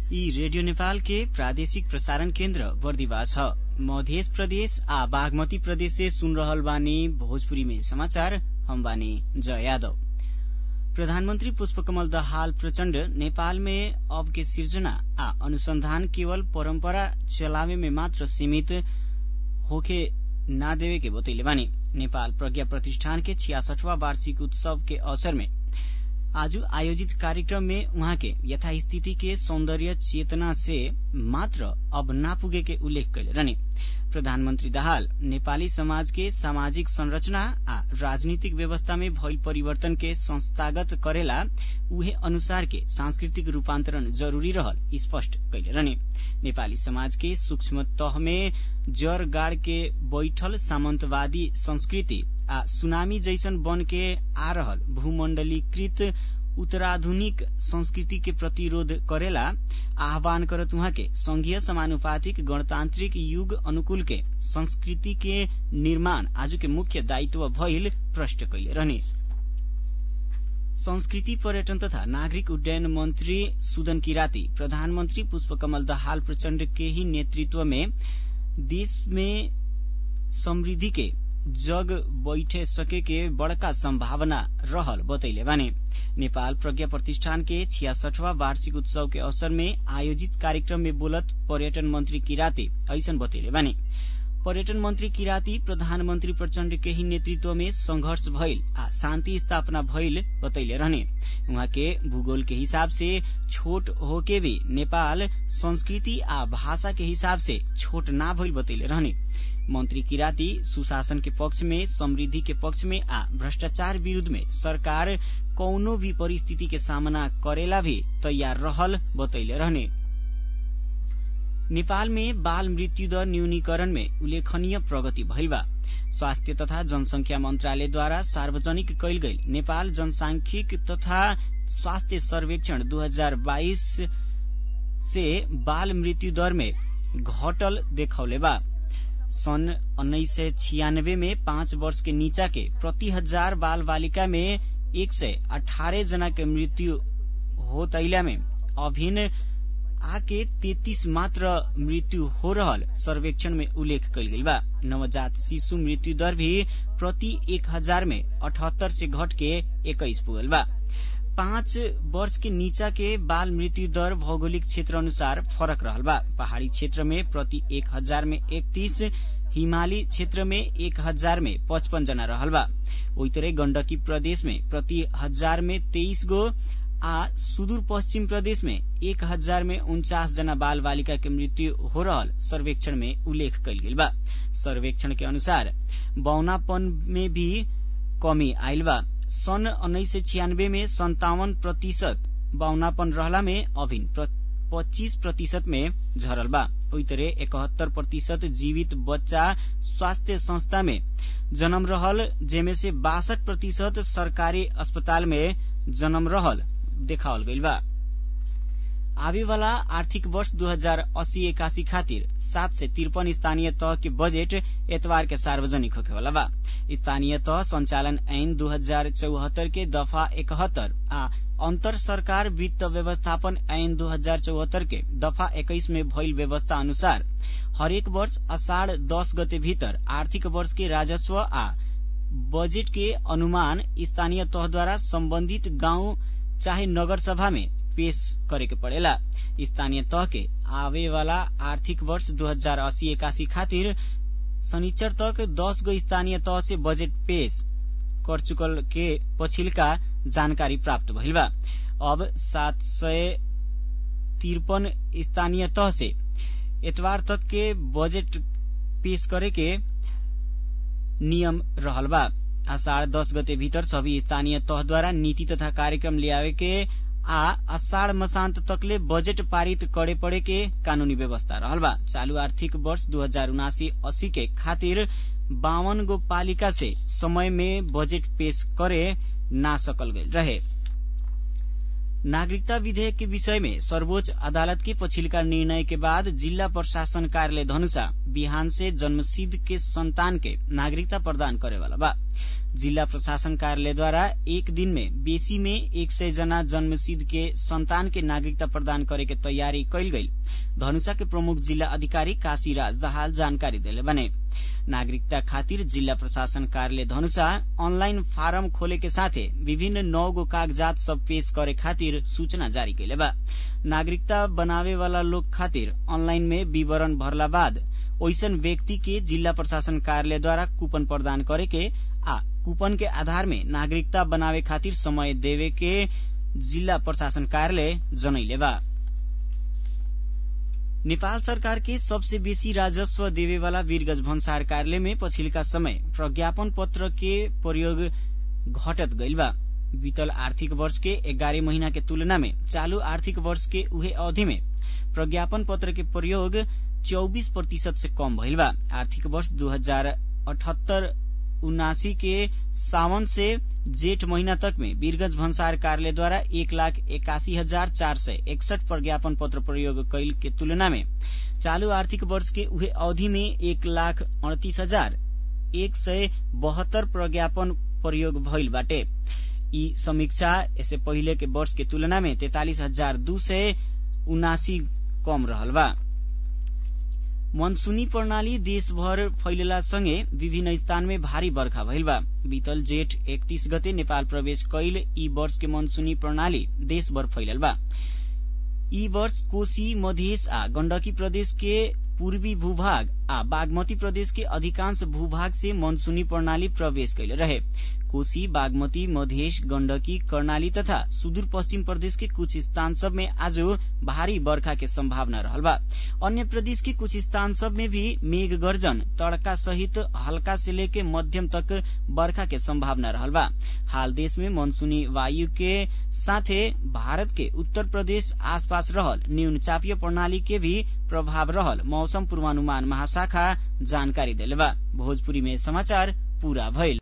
ई रेडियो नेपाल के प्रादेशिक प्रसारण केन्द्र बर्दिवास ह मध्य प्रदेश आ बागमती प्रदेश से सुन रहल बानी भोजपुरी में समाचार हम बानी जय यादव प्रधानमन्त्री पुष्पकमल दाहाल प्रचण्ड नेपाल में अब के सिर्जना आ अनुसंधान केवल परम्परा चलावे में मात्र सीमित होके ना देवे के बतैले बानी नेपाल प्रज्ञा प्रतिष्ठान के छियासठवां वार्षिक उत्सव के अवसर में आज आयोजित कार्यक्रम में उहाँ के यथास्थिति के सौन्दर्य चेतना से मात्र अब ना पुगे के उल्लेख कैले रहने प्रधानमन्त्री दाहाल नेपाली समाज के सामाजिक संरचना आ राजनीतिक व्यवस्था में भइल परिवर्तन के संस्थागत करेला उहे अनुसार के सांस्कृतिक रूपान्तरण जरूरी रहल स्पष्ट कैले रहने नेपाली समाज के सूक्ष्म तह में जड़ गाड़ के बैठल सामन्तवादी संस्कृति आ सुनामी जैसन बन के आ रहल भूमण्डलीकृत उत्तराधुनिक संस्कृति के प्रतिरोध करेला आह्वान करत उहाँ के संघीय समानुपातिक गणतान्त्रिक युग अनुकूल के संस्कृति के निर्माण आज के मुख्य दायित्व भइल प्रष्ट कैले रहने संस्कृति पर्यटन तथा नागरिक उड्डयन मन्त्री सुदन किराती प्रधानमन्त्री पुष्पकमल दाहाल प्रचण्ड के ही नेतृत्व में देश में समृद्धि के जग बैठे सके के बड़का संभावना रहल बतैले बाने नेपाल प्रज्ञा प्रतिष्ठान के छियासठवां वार्षिक उत्सव के अवसर में आयोजित कार्यक्रम में बोलत पर्यटन मंत्री किराती ऐसन बतैले बाने पर्यटन मंत्री किराती प्रधानमन्त्री प्रचण्ड के ही नेतृत्व में संघर्ष भइल आ शान्ति स्थापना भइल बतैले रहने उहाँ के भूगोल के हिसाब से छोट होके भी नेपाल संस्कृति आ भाषा के हिसाब से छोट ना भइल बतैले रहने मन्त्री किराती सुशासन के पक्ष में समृद्धि के पक्ष में आ भ्रष्टाचार विरूद्ध में सरकार कौनो भी परिस्थिति के सामना करेला भी तैयार रहल बतैले रहने नेपाल में बाल मृत्यु दर न्यूनीकरण में उल्लेखनीय प्रगति भइल बा स्वास्थ्य तथा जनसंख्या मन्त्रालयद्वारा सार्वजनिक कैल गई नेपाल जनसांख्यिक तथा स्वास्थ्य सर्वेक्षण 2022 से बाल मृत्यु दर में घटल देखौले बा सन् उन्नाइस सय छियानबे में पाँच वर्ष के नीचा के प्रति हजार बाल बालिका में एक सय अठारह जना के मृत्यु हो तैला में अभिन्न आके तेतीस मात्र मृत्यु हो रहल सर्वेक्षण में उल्लेख कल गई बा नवजात शिशु मृत्यु दर भी प्रति एक हजार में अठहत्तर से घट के इक्कीस पुगल बा पाँच वर्ष के नीचा के बाल मृत्यु दर भौगोलिक क्षेत्र अनुसार फरक रहल बा पहाड़ी क्षेत्र में प्रति एक हजार में इकतीस हिमाली क्षेत्र में एक हजार में पचपन जना रहल बा ओई तरह गण्डकी प्रदेश में प्रति हजार में तेईस गो आ सुदूर पश्चिम प्रदेश में एक हजार में उन्चास जना बाल बालिका के मृत्यु हो रहल सर्वेक्षण में उल्लेख कल गेल बा सर्वेक्षण के अनुसार बौनापन में भी कमी आयल बा सन् उन्नाइस सय छियानबे में संतावन प्रतिशत बाउनापन रहला में अभिन पच्चीस प्रतिशत में झरल बा ओई तरह इकहत्तर प्रतिशत जीवित बच्चा स्वास्थ्य संस्था में जन्म रहल जेमे से बासठ प्रतिशत सरकारी अस्पताल में जन्म रहल देखावल गइल बा आवे वाला आर्थिक वर्ष 2080 एकासी खातिर सात से तिरपन स्थानीय तह के बजेट एतवार के सार्वजनिक होखे वाला बा स्थानीय तह संचालन ऐन दू हजार चौहत्तर के दफा इकहत्तर आ अंतर सरकार वित्त व्यवस्थापन ऐन दू हजार चौहत्तर के दफा इक्कीस में भइल व्यवस्था अनुसार हरेक वर्ष अषाढ़ दस गते भीतर आर्थिक वर्ष के राजस्व आ बजेट के अनुमान स्थानीय तहद्वारा सम्बन्धित गाउँ चाहे नगर सभा में पेश करे के पड़ेला स्थानीय तह के आवे वाला आर्थिक वर्ष दू हजार अस्सी इक्यासी खातिर शनिचर तक दस गो स्थानीय तह से बजेट पेश कर चुकल के पछिल्का जानकारी प्राप्त भइल बा अब सात सय तिरपन स्थानीय तह से एतवार तक के बजेट पेश करे के नियम रहल बा आषाढ़ दस गते भीतर सभी स्थानीय तहद्वारा नीति तथा कार्यक्रम ल्यावे के आ अषाढ़ मसान्त तकले बजेट पारित करे पड़े के कानूनी व्यवस्था रहल बा चालू आर्थिक वर्ष दू हजार उनासी अस्सी के खातिर बावन गो पालिका से समय में बजेट पेश करे ना सकल गई रहे नागरिकता विधेयक के विषय में सर्वोच्च अदालत के पछिल्का निर्णय के बाद जिल्ला प्रशासन कार्यालय धनुषा बिहान से जन्मसिद्ध के संतान के नागरिकता प्रदान करे वाला बा जिल्ला प्रशासन कार्यालयद्वारा एक दिन में बेसी में एक सय जना जन्मसिद्ध के संतान के नागरिकता प्रदान करे के तैयारी कैल गई धनुषा के प्रमुख जिल्ला अधिकारी काशीराज जहाल जानकारी दिले बने नागरिकता खातिर जिल्ला प्रशासन कार्यालय धनुषा ऑनलाइन फारम खोले के साथे विभिन्न नौ गो कागजात सब पेश करे खातिर सूचना जारी कैले बा नागरिकता बनावे वाला लोग खातिर ऑनलाइन में विवरण भरला बाद ओइसन व्यक्ति के जिल्ला प्रशासन कार्यालयद्वारा कूपन प्रदान करे के आ कूपन के आधार में नागरिकता बनावे खातिर समय देवे के जिल्ला प्रशासन कार्यालय जनैले बा नेपाल सरकार के सबसे बेसी राजस्व देवेवाला वीरगंज भन्सार कार्यालय में पछिल्का समय प्रज्ञापन पत्र के प्रयोग घटत गइल बा बीतल आर्थिक वर्ष के एघारह महीना के तुलना में चालू आर्थिक वर्ष के उहे अवधि में प्रज्ञापन पत्र के प्रयोग चौबीस प्रतिशत से कम भइल बा आर्थिक वर्ष दू हजार अठहत्तर उनासी के सावन से जेठ महीना तक में वीरगंज भन्सार कार्यालय द्वारा एक लाख एकासी हजार चार सय एकसठ प्रज्ञापन पत्र प्रयोग कैल के तुलना में चालू आर्थिक वर्ष के उहे अवधि में एक लाख अड़तीस हजार एक सय बहत्तर प्रज्ञापन प्रयोग भइल बाटे यी समीक्षा यसै पहिले के वर्ष के तुलना में तैतालिस हजार दू सय उनासी कम रहल बा मनसूनी प्रणाली देशभर फैलला सँगै विभिन्न स्थान में भारी बर्खा भइल बा बीतल जेठ एकतीस गते नेपाल प्रवेश कैल यी वर्ष के मनसूनी प्रणाली देशभर फैलल बा यी वर्ष कोशी मधेश आ गण्डकी प्रदेश के पूर्वी भूभाग आ बागमती प्रदेश के अधिकांश भूभाग से मनसूनी प्रणाली प्रवेश कैले रहे कोशी बागमती मधेश गण्डकी कर्णाली तथा सुदूर पश्चिम प्रदेश के कुछ स्थान सब में आज भारी बर्खा के संभावना रहल बा अन्य प्रदेश के कुछ स्थान सब में भी मेघ गर्जन तड़का सहित हल्का से लेके मध्यम तक बर्खा के संभावना रहल बा हाल देश में मनसूनी वायु के साथे भारत के उत्तर प्रदेश आसपास रहल न्यून चापीय प्रणाली के भी प्रभाव रहल मौसम पूर्वानुमान महाशाखा जानकारी दिले बा भोजपुरी में समाचार पूरा भइल